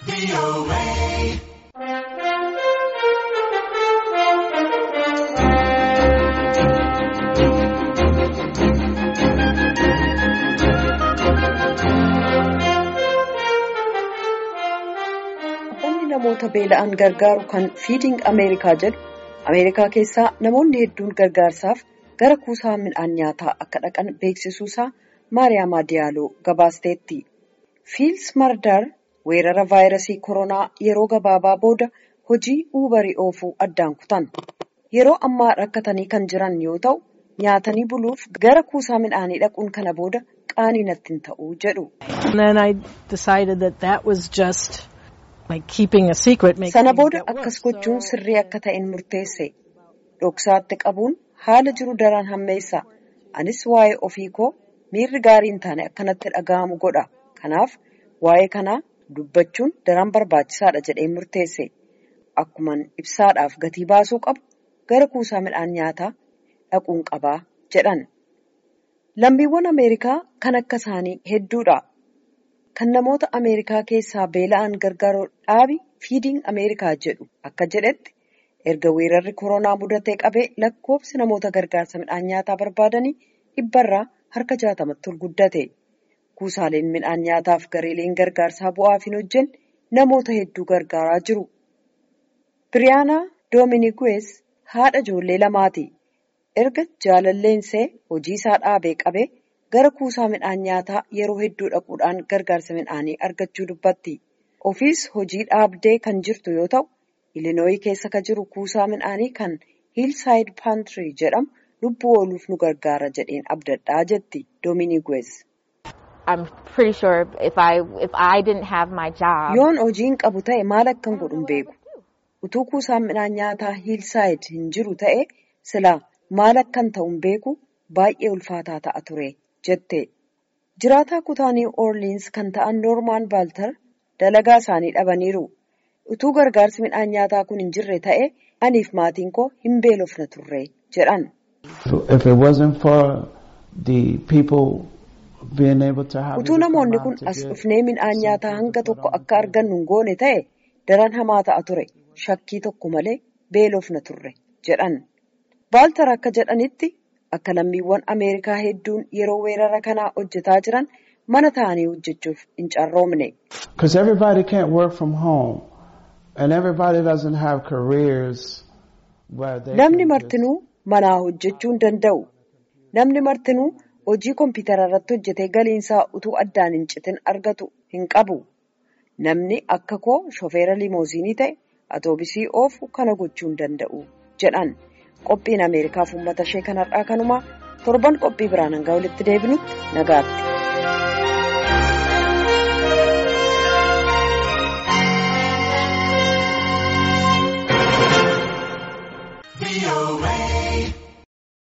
namoota beela'an gargaaru kan fiiding ameerikaa jedhu ameerikaa keessaa namoonni hedduun gargaarsaaf gara kuusaa midhaan nyaataa akka dhaqan beeksisuusaa maariyaamaa diyaaloo gabaasteetti fiils mardaar weerara vaayirasii koronaa yeroo gabaabaa booda hojii uubarii oofuu addaan kutan yeroo ammaa rakkatanii kan jiran yoo ta'u nyaatanii buluuf gara kuusaa midhaanii dhaquun kana booda qaanii natti hin ta'uu jedhu. sana booda akkas gochuun sirrii akka ta'een murteesse dhoksaatti qabuun haala jiru daran hammeessa anis waa'ee ofii koo miirri gaarii hin taane akkanatti dhaga'amu godha kanaaf waa'ee kanaa dubbachuun daran barbaachisaadha jedheen murteesse akkuman ibsaadhaaf gatii baasuu qabu gara kuusaa midhaan nyaataa dhaquun qabaa jedhan lammiiwwan ameerikaa kan akka isaanii hedduudha. kan namoota ameerikaa keessaa beela'an gargaaruu dhaabi fiiding ameerikaa jedhu akka jedhetti erga weerarri koronaa mudatee qabee lakkoofsi namoota gargaarsa midhaan nyaataa barbaadanii dhibbarraa harka jaatamatti ol guddate kuusaaleen midhaan nyaataaf gareeleen gargaarsaa bu'aaf hin hojjenne namoota hedduu gargaaraa jiru. biriyaanaa doominiguwees haadha ijoollee lamaati erga jaalalleensee hojii isaa dhaabee qabee. gara kuusaa midhaan nyaataa yeroo hedduu dhaquudhaan gargaarsa midhaanii argachuu dubbatti ofiis hojii dhaabdee kan jirtu yoo ta'u ilinooyii keessa kan jiru kuusaa midhaanii kan hiilsaayid paantirii jedhamu lubbuu ooluuf nu gargaara jedheen abdadhaa jetti doominiguwees. yoon hojiin qabu ta'e maal akkan godhu beeku utuu kuusaan midhaan nyaataa hiilsaayid hin jiru ta'e silaa maal akkan ta'u beeku baay'ee ulfaataa ta'a ture. jette jiraataa kutaa niw orliins kan ta'an noormaan baaltar dalagaa isaanii dhabaniiru utuu gargaarsi midhaan nyaataa kun hin jirre ta'e aniif maatiin koo hin beelofna turre jedhan. utuu namoonni kun as dhufnee midhaan nyaataa hanga tokko akka argannu hin goone ta'e daran hamaa ta'a ture shakkii tokko malee beelofna turre jedhan baaltar akka jedhanitti. Akka lammiiwwan Ameerikaa hedduun yeroo weerara kanaa hojjetaa jiran mana ta'anii hojjechuuf hin carroomne. Namni martinuu manaa hojjechuu hin danda'u. Namni martinuu hojii kompiitara irratti hojjetee galiinsaa utuu addaan hin citin argatu hin qabu. Namni akka koo shofeera limooziinii ta'e atoobisii oofu kana gochuu hin danda'u jedhan. qophiin ameerikaaf uummata ishee kanarraa kanumaa torban qophii biraan hanga walitti deebinutti nagaatti.